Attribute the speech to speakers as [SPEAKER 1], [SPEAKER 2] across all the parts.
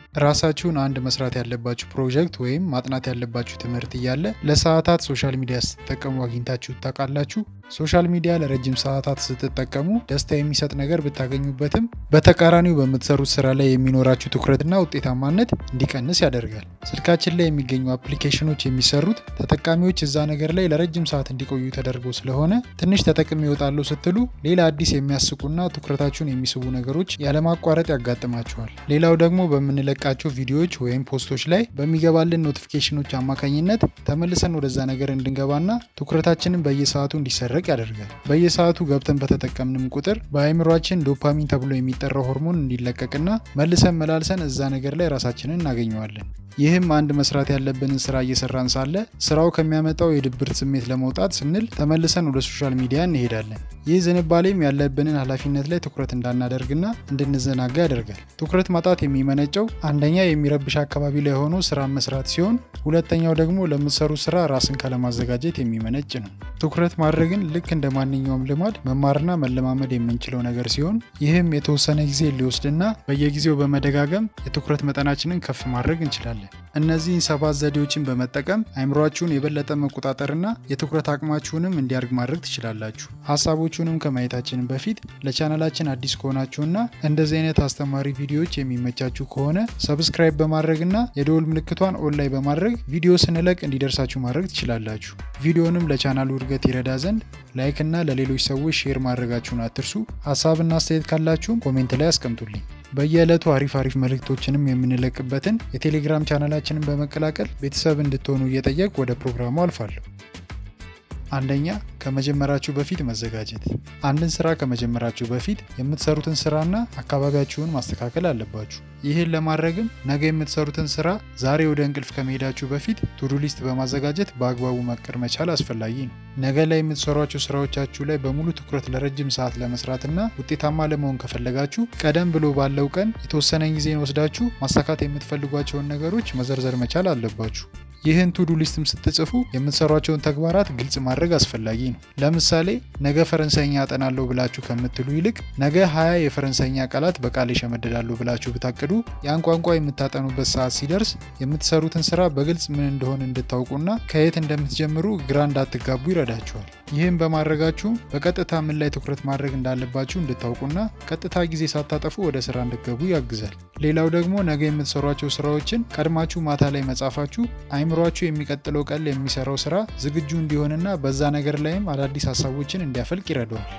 [SPEAKER 1] ራሳችሁን አንድ መስራት ያለባችሁ ፕሮጀክት ወይም ማጥናት ያለባችሁ ትምህርት እያለ ለሰዓታት ሶሻል ሚዲያ ስትጠቀሙ አግኝታችሁ ታውቃላችሁ? ሶሻል ሚዲያ ለረጅም ሰዓታት ስትጠቀሙ ደስታ የሚሰጥ ነገር ብታገኙበትም በተቃራኒው በምትሰሩት ስራ ላይ የሚኖራችሁ ትኩረትና ውጤታማነት እንዲቀንስ ያደርጋል። ስልካችን ላይ የሚገኙ አፕሊኬሽኖች የሚሰሩት ተጠቃሚዎች እዛ ነገር ላይ ለረጅም ሰዓት እንዲቆዩ ተደርገው ስለሆነ ትንሽ ተጠቅሜ እወጣለሁ ስትሉ ሌላ አዲስ የሚያስቁና ትኩረታችሁን የሚስቡ ነገሮች ያለማቋረጥ ያጋጥማችኋል። ሌላው ደግሞ በምንለቃቸው ቪዲዮዎች ወይም ፖስቶች ላይ በሚገባልን ኖቲፊኬሽኖች አማካኝነት ተመልሰን ወደዛ ነገር እንድንገባና ትኩረታችንን በየሰዓቱ እንዲሰረቅ ያደርጋል። በየሰዓቱ ገብተን በተጠቀምንም ቁጥር በአይምሯችን ዶፓሚን ተብሎ የሚጠራው ሆርሞን እንዲለቀቅና መልሰን መላልሰን እዛ ነገር ላይ ራሳችንን እናገኘዋለን። ይህም አንድ መስራት ያለብንን ስራ እየሰራን ሳለ ስራው ከሚያመጣው የድብርት ስሜት ለመውጣት ስንል ተመልሰን ወደ ሶሻል ሚዲያ እንሄዳለን። ይህ ዝንባሌም ያለብንን ኃላፊነት ላይ ትኩረት እንዳናደርግና እንድንዘናጋ ያደርጋል። ትኩረት ማጣት የሚመነጨው አንደኛ የሚረብሽ አካባቢ ላይ ሆኖ ስራ መስራት ሲሆን፣ ሁለተኛው ደግሞ ለምትሰሩ ስራ ራስን ካለማዘጋጀት የሚመነጭ ነው። ትኩረት ማድረግን ልክ እንደ ማንኛውም ልማድ መማርና መለማመድ የምንችለው ነገር ሲሆን ይህም የተወሰነ ጊዜ ሊወስድና በየጊዜው በመደጋገም የትኩረት መጠናችንን ከፍ ማድረግ እንችላለን። እነዚህን ሰባት ዘዴዎችን በመጠቀም አይምሯችሁን የበለጠ መቆጣጠርና የትኩረት አቅማችሁንም እንዲያድግ ማድረግ ትችላላችሁ። ሀሳቦቹንም ከማየታችን በፊት ለቻናላችን አዲስ ከሆናችሁና እንደዚህ አይነት አስተማሪ ቪዲዮዎች የሚመቻችሁ ከሆነ ሰብስክራይብ በማድረግና የደወል ምልክቷን ኦን ላይ በማድረግ ቪዲዮ ስንለቅ እንዲደርሳችሁ ማድረግ ትችላላችሁ። ቪዲዮንም ለቻናሉ እድገት ይረዳ ዘንድ ላይክ እና ለሌሎች ሰዎች ሼር ማድረጋችሁን አትርሱ። ሀሳብና አስተያየት ካላችሁም ኮሜንት ላይ አስቀምጡልኝ። በየዕለቱ አሪፍ አሪፍ መልእክቶችንም የምንለቅበትን የቴሌግራም ቻናላችንን በመቀላቀል ቤተሰብ እንድትሆኑ እየጠየቅ ወደ ፕሮግራሙ አልፋለሁ። አንደኛ ከመጀመራችሁ በፊት መዘጋጀት። አንድን ስራ ከመጀመራችሁ በፊት የምትሰሩትን ስራና አካባቢያችሁን ማስተካከል አለባችሁ። ይህን ለማድረግም ነገ የምትሰሩትን ስራ ዛሬ ወደ እንቅልፍ ከመሄዳችሁ በፊት ቱዱ ሊስት በማዘጋጀት በአግባቡ መቀር መቻል አስፈላጊ ነው። ነገ ላይ የምትሰሯቸው ስራዎቻችሁ ላይ በሙሉ ትኩረት ለረጅም ሰዓት ለመስራትና ውጤታማ ለመሆን ከፈለጋችሁ ቀደም ብሎ ባለው ቀን የተወሰነ ጊዜን ወስዳችሁ ማሳካት የምትፈልጓቸውን ነገሮች መዘርዘር መቻል አለባችሁ። ይህን ቱዱ ሊስትም ስትጽፉ የምትሰሯቸውን ተግባራት ግልጽ ማድረግ አስፈላጊ ነው። ለምሳሌ ነገ ፈረንሳይኛ አጠናለሁ ብላችሁ ከምትሉ ይልቅ ነገ ሀያ የፈረንሳይኛ ቃላት በቃል ይሸመድዳሉ ብላችሁ ብታቅዱ ያን ቋንቋ የምታጠኑበት ሰዓት ሲደርስ የምትሰሩትን ስራ በግልጽ ምን እንደሆነ እንድታውቁና ከየት እንደምትጀምሩ ግራ እንዳትጋቡ ይረዳችኋል። ይህም በማድረጋችሁ በቀጥታ ምን ላይ ትኩረት ማድረግ እንዳለባችሁ እንድታውቁና ቀጥታ ጊዜ ሳታጠፉ ወደ ስራ እንድገቡ ያግዛል። ሌላው ደግሞ ነገ የምትሰሯቸው ስራዎችን ቀድማችሁ ማታ ላይ መጻፋችሁ አይምሯችሁ የሚቀጥለው ቀን የሚሰራው ስራ ዝግጁ እንዲሆንና በዛ ነገር ላይም አዳዲስ ሀሳቦችን እንዲያፈልቅ ይረዳዋል።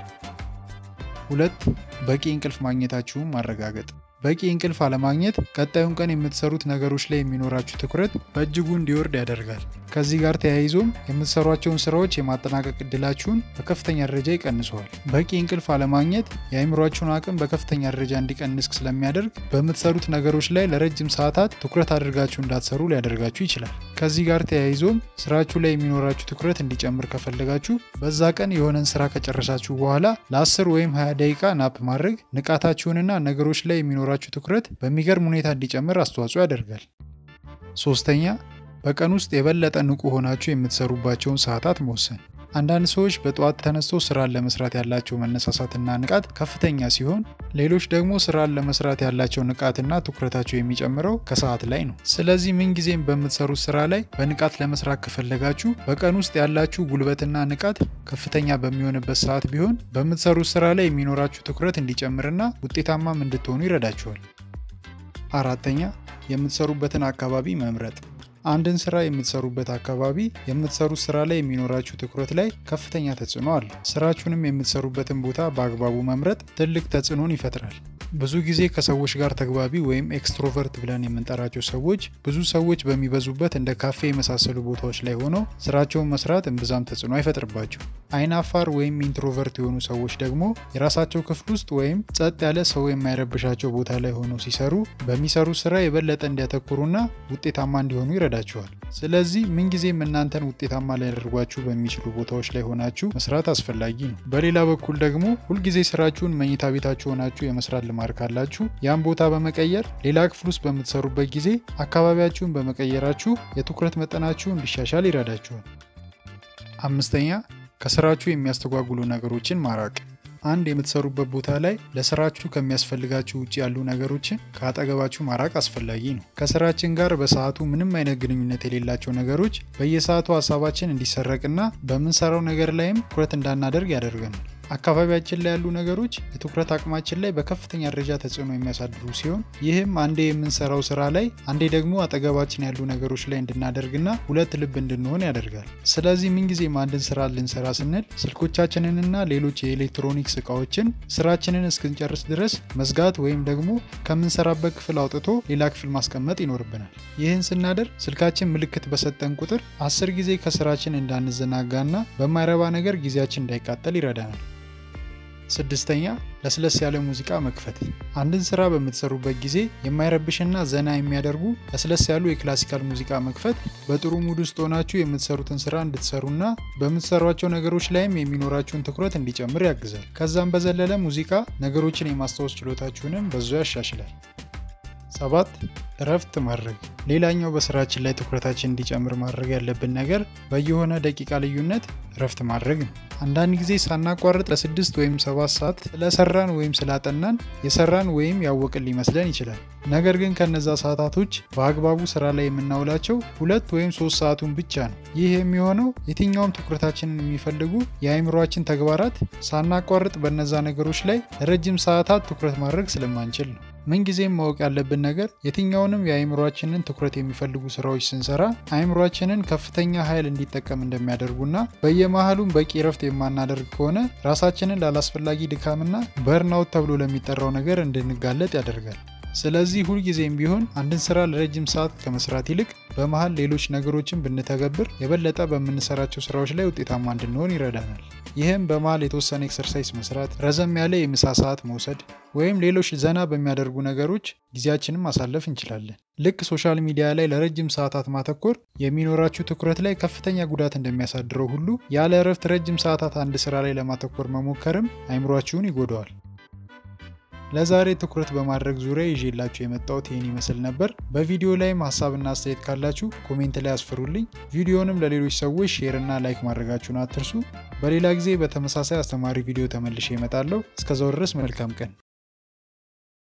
[SPEAKER 1] ሁለት በቂ እንቅልፍ ማግኘታችሁን ማረጋገጥ። በቂ እንቅልፍ አለማግኘት ቀጣዩን ቀን የምትሰሩት ነገሮች ላይ የሚኖራችሁ ትኩረት በእጅጉ እንዲወርድ ያደርጋል። ከዚህ ጋር ተያይዞም የምትሰሯቸውን ስራዎች የማጠናቀቅ እድላችሁን በከፍተኛ ደረጃ ይቀንሰዋል። በቂ እንቅልፍ አለማግኘት የአይምሯችሁን አቅም በከፍተኛ ደረጃ እንዲቀንስ ስለሚያደርግ በምትሰሩት ነገሮች ላይ ለረጅም ሰዓታት ትኩረት አድርጋችሁ እንዳትሰሩ ሊያደርጋችሁ ይችላል። ከዚህ ጋር ተያይዞም ስራችሁ ላይ የሚኖራችሁ ትኩረት እንዲጨምር ከፈለጋችሁ በዛ ቀን የሆነን ስራ ከጨረሳችሁ በኋላ ለ10 ወይም 20 ደቂቃ ናፕ ማድረግ ንቃታችሁንና ነገሮች ላይ የሚኖራችሁ ትኩረት በሚገርም ሁኔታ እንዲጨምር አስተዋጽኦ ያደርጋል። ሶስተኛ በቀን ውስጥ የበለጠ ንቁ ሆናችሁ የምትሰሩባቸውን ሰዓታት መወሰን። አንዳንድ ሰዎች በጠዋት ተነስተው ስራን ለመስራት ያላቸው መነሳሳትና ንቃት ከፍተኛ ሲሆን፣ ሌሎች ደግሞ ስራን ለመስራት ያላቸው ንቃትና ትኩረታቸው የሚጨምረው ከሰዓት ላይ ነው። ስለዚህ ምንጊዜም በምትሰሩት ስራ ላይ በንቃት ለመስራት ከፈለጋችሁ በቀን ውስጥ ያላችሁ ጉልበትና ንቃት ከፍተኛ በሚሆንበት ሰዓት ቢሆን በምትሰሩት ስራ ላይ የሚኖራችሁ ትኩረት እንዲጨምርና ውጤታማም እንድትሆኑ ይረዳችኋል። አራተኛ የምትሰሩበትን አካባቢ መምረጥ። አንድን ስራ የምትሰሩበት አካባቢ የምትሰሩት ስራ ላይ የሚኖራችሁ ትኩረት ላይ ከፍተኛ ተጽዕኖ አለ። ስራችሁንም የምትሰሩበትን ቦታ በአግባቡ መምረጥ ትልቅ ተጽዕኖን ይፈጥራል። ብዙ ጊዜ ከሰዎች ጋር ተግባቢ ወይም ኤክስትሮቨርት ብለን የምንጠራቸው ሰዎች ብዙ ሰዎች በሚበዙበት እንደ ካፌ የመሳሰሉ ቦታዎች ላይ ሆነው ስራቸውን መስራት እምብዛም ተጽዕኖ አይፈጥርባቸው። አይናፋር ወይም ኢንትሮቨርት የሆኑ ሰዎች ደግሞ የራሳቸው ክፍል ውስጥ ወይም ጸጥ ያለ ሰው የማይረብሻቸው ቦታ ላይ ሆነው ሲሰሩ በሚሰሩት ስራ የበለጠ እንዲያተኩሩና ውጤታማ እንዲሆኑ ይረዳቸዋል። ስለዚህ ምንጊዜም እናንተን ውጤታማ ሊያደርጓችሁ በሚችሉ ቦታዎች ላይ ሆናችሁ መስራት አስፈላጊ ነው። በሌላ በኩል ደግሞ ሁልጊዜ ስራችሁን መኝታ ቤታችሁ ሆናችሁ የመስራት ልማድ ካላችሁ ያን ቦታ በመቀየር ሌላ ክፍል ውስጥ በምትሰሩበት ጊዜ አካባቢያችሁን በመቀየራችሁ የትኩረት መጠናችሁ እንዲሻሻል ይረዳችኋል። አምስተኛ ከስራችሁ የሚያስተጓጉሉ ነገሮችን ማራቅ። አንድ የምትሰሩበት ቦታ ላይ ለስራችሁ ከሚያስፈልጋችሁ ውጭ ያሉ ነገሮችን ከአጠገባችሁ ማራቅ አስፈላጊ ነው። ከስራችን ጋር በሰዓቱ ምንም አይነት ግንኙነት የሌላቸው ነገሮች በየሰዓቱ ሀሳባችን እንዲሰረቅና በምንሰራው ነገር ላይም ትኩረት እንዳናደርግ ያደርገናል። አካባቢያችን ላይ ያሉ ነገሮች የትኩረት አቅማችን ላይ በከፍተኛ ደረጃ ተጽዕኖ የሚያሳድሩ ሲሆን ይህም አንዴ የምንሰራው ስራ ላይ አንዴ ደግሞ አጠገባችን ያሉ ነገሮች ላይ እንድናደርግና ሁለት ልብ እንድንሆን ያደርጋል። ስለዚህ ምንጊዜም አንድን ስራ ልንሰራ ስንል ስልኮቻችንንና ሌሎች የኤሌክትሮኒክስ እቃዎችን ስራችንን እስክንጨርስ ድረስ መዝጋት ወይም ደግሞ ከምንሰራበት ክፍል አውጥቶ ሌላ ክፍል ማስቀመጥ ይኖርብናል። ይህን ስናደርግ ስልካችን ምልክት በሰጠን ቁጥር አስር ጊዜ ከስራችን እንዳንዘናጋና በማይረባ ነገር ጊዜያችን እንዳይቃጠል ይረዳናል። ስድስተኛ ለስለስ ያለ ሙዚቃ መክፈት። አንድን ስራ በምትሰሩበት ጊዜ የማይረብሽና ዘና የሚያደርጉ ለስለስ ያሉ የክላሲካል ሙዚቃ መክፈት በጥሩ ሙድ ውስጥ ሆናችሁ የምትሰሩትን ስራ እንድትሰሩና በምትሰሯቸው ነገሮች ላይም የሚኖራችሁን ትኩረት እንዲጨምር ያግዛል። ከዛም በዘለለ ሙዚቃ ነገሮችን የማስታወስ ችሎታችሁንም በዙ ያሻሽላል። ሰባት እረፍት ማድረግ። ሌላኛው በስራችን ላይ ትኩረታችን እንዲጨምር ማድረግ ያለብን ነገር በየሆነ ደቂቃ ልዩነት እረፍት ማድረግ ነው። አንዳንድ ጊዜ ሳናቋርጥ ለስድስት ወይም ሰባት ሰዓት ስለሰራን ወይም ስላጠናን የሰራን ወይም ያወቅን ሊመስለን ይችላል። ነገር ግን ከነዛ ሰዓታቶች በአግባቡ ስራ ላይ የምናውላቸው ሁለት ወይም ሶስት ሰዓቱን ብቻ ነው። ይህ የሚሆነው የትኛውም ትኩረታችንን የሚፈልጉ የአእምሯችን ተግባራት ሳናቋርጥ በነዛ ነገሮች ላይ ለረጅም ሰዓታት ትኩረት ማድረግ ስለማንችል ነው። ምንጊዜም ማወቅ ያለብን ነገር የትኛውንም የአእምሯችንን ትኩረት የሚፈልጉ ስራዎች ስንሰራ አእምሯችንን ከፍተኛ ኃይል እንዲጠቀም እንደሚያደርጉና በየመሃሉም በቂ እረፍት የማናደርግ ከሆነ ራሳችንን ላላስፈላጊ ድካምና በርናውት ተብሎ ለሚጠራው ነገር እንድንጋለጥ ያደርጋል። ስለዚህ ሁልጊዜም ቢሆን አንድን ስራ ለረጅም ሰዓት ከመስራት ይልቅ በመሃል ሌሎች ነገሮችን ብንተገብር የበለጠ በምንሰራቸው ስራዎች ላይ ውጤታማ እንድንሆን ይረዳናል። ይህም በመሃል የተወሰነ ኤክሰርሳይዝ መስራት፣ ረዘም ያለ የምሳ ሰዓት መውሰድ ወይም ሌሎች ዘና በሚያደርጉ ነገሮች ጊዜያችንን ማሳለፍ እንችላለን። ልክ ሶሻል ሚዲያ ላይ ለረጅም ሰዓታት ማተኮር የሚኖራችሁ ትኩረት ላይ ከፍተኛ ጉዳት እንደሚያሳድረው ሁሉ ያለ እረፍት ረጅም ሰዓታት አንድ ስራ ላይ ለማተኮር መሞከርም አይምሯችሁን ይጎዳዋል። ለዛሬ ትኩረት በማድረግ ዙሪያ ይዤላችሁ የመጣሁት ይህን ይመስል ነበር። በቪዲዮ ላይም ሀሳብና አስተያየት ካላችሁ ኮሜንት ላይ አስፍሩልኝ። ቪዲዮንም ለሌሎች ሰዎች ሼር እና ላይክ ማድረጋችሁን አትርሱ። በሌላ ጊዜ በተመሳሳይ አስተማሪ ቪዲዮ ተመልሼ እመጣለሁ። እስከዛው ድረስ መልካም ቀን